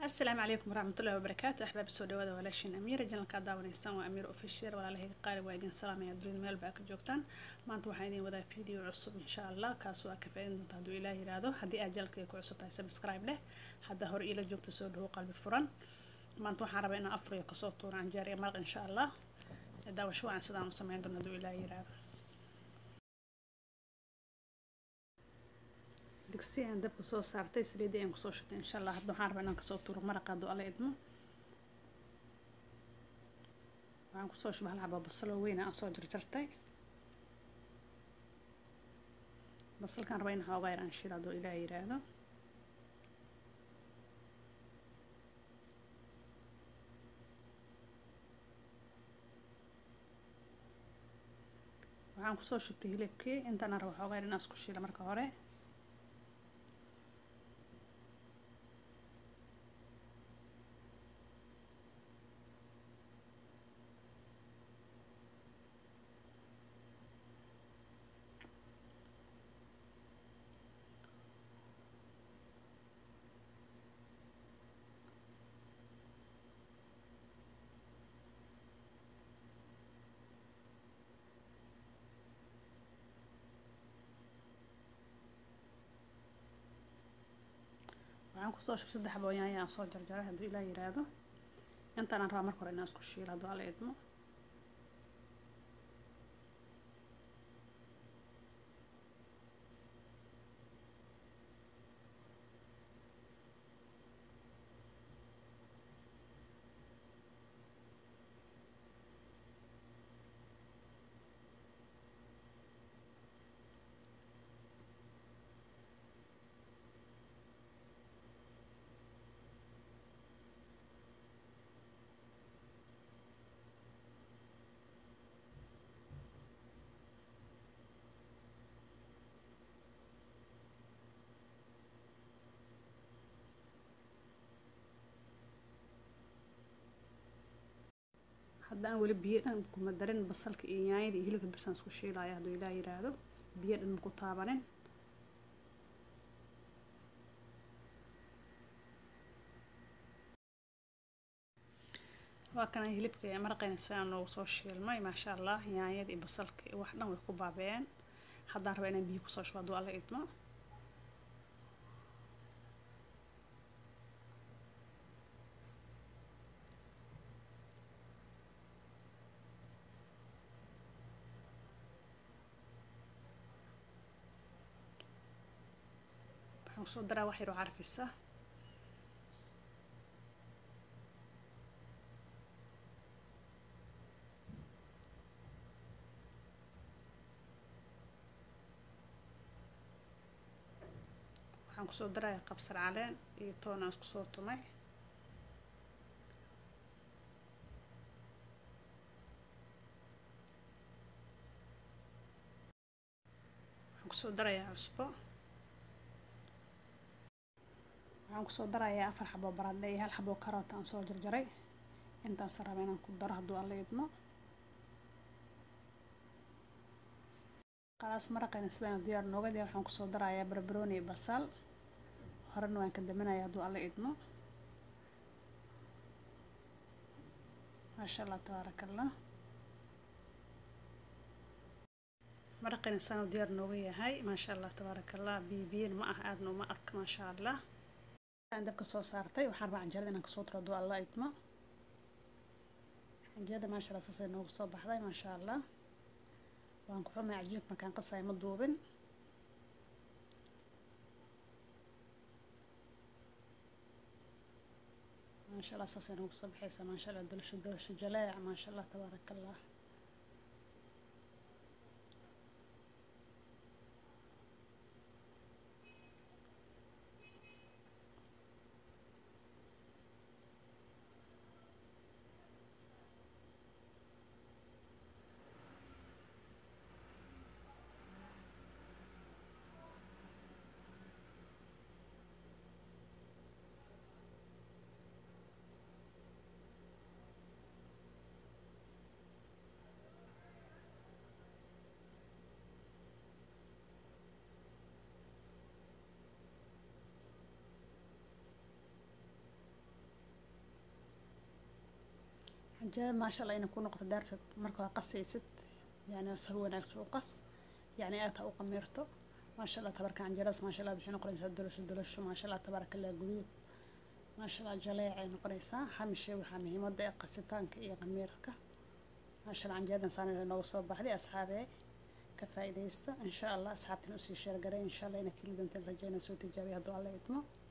asalaamu calaykum waraxmatullahi wabarakaatu axbaab soo dhawaada walaashiin amiira janalkaa daawanaysaan waa amiir official walaalahayga qaali waa idin salaamaya adduunyada meel baa ka joogtaan maanta waxaan idin wadaa video cusub insha allah kaasoo aa ka faa'iidin doonta hadduu ilaah yiraahdo haddii aad janalkayga ku cusub tahay subscribe leh hadda hore iila joogta soo dhawo qalbi furan maanta waxaan rabaa inaan afuriyo kasoo tuuro canjeer iyo maraq insha allah daawasho wacan sidaan u sameyn doono hadduu ilaah yiraahdo digsi aan dabka soo saartay saliidii aan kusoo shubtay insha allah hadda waxaan rabaa inaan kasoo tuuro maraqa hadduu alla idmo waxaan kusoo shubay hal xaba basalo weyn aan soo jarjartay basalkaan rabaa in xoogaa yar aan shiilo hadduu ilaah yiraahdo waxaan kusoo shubtay hilibkii intaana raba xoogaa yar inaan isku shiilo marka hore waxaan kusoo shub saddex booyaan ayaan soo jarjaray hadduu ilaa yiraahdo intaanaan rabaa marka hore inaan isku shiilo hadduu alla idmo haddaan weli biyo dhan kuma darin basalka iyo yaanyada iyo hilibka bisaan isku shiilaya hadduu ilaah yiraahdo biyo dhan maku taabanin waa kana hilibka ee maraqayna sidaan noogu soo shiilmay maasha allah yaanyada iyo basalka iyo wax dhan way ku baabeeyeen haddaan rabaa inaan biyo kusoo shubo hadduu alla idmo waxaan kusoo daraa wax yaroo carfisa waxaan kusoo daraya qabsar caleen iyo toon aan isku soo tumay waxaan kusoo darayaa cusbo waxaan kusoo darayaa afar xabo baradhe iyo hal xabo karoota aan soo jarjaray intaas raba inaan ku daro hadduu alla idmo qalaas maraqayna sidaan diyaar nooga diya waxaan kusoo darayaa barbarooni iyo basal horena waan ka daminaya hadduu alla idmo maasha allah tabaaraka allah maraqayna sidaan diyaar nooga yahay maasha allah tabaaraka allah biyo biyin ma ah aadna uma adka maasha allah dabka soo saartay waxaan rabaa canjeerada inaan kasoo turo hadduu alla idmo canjeerada maasha allah saasay noogu soo baxday maasha allah waan ku xumay cajiinka markaan qasayo ma duubin maasha allah saasay noogu soo baxaysaa maasha allah dalasho dalasho jaleec maasha allah tabaaraka allah canjeerada maasha allah inay ku noqoto daarka marka waa qasaysid yani si wanaagsan u qas yani aad ha u qamiirto maasha allah tabarka canjeeradaas maasha allah waxay noqonaysaa dolasho dolasho maasha allah tabaaraka allah guduud maasha allah jaleec ay noqonaysaa hamishe waxaa muhiimada ee qasitaanka iyo qamiirka maasha allah canjeeradan saan nooga soo baxday asxaabee ka faa'iidaysta insha allah asxaabtina usii sheergaray insha allah inay keli doontaan rajaynaa soo tijaabiya hadduu alla idmo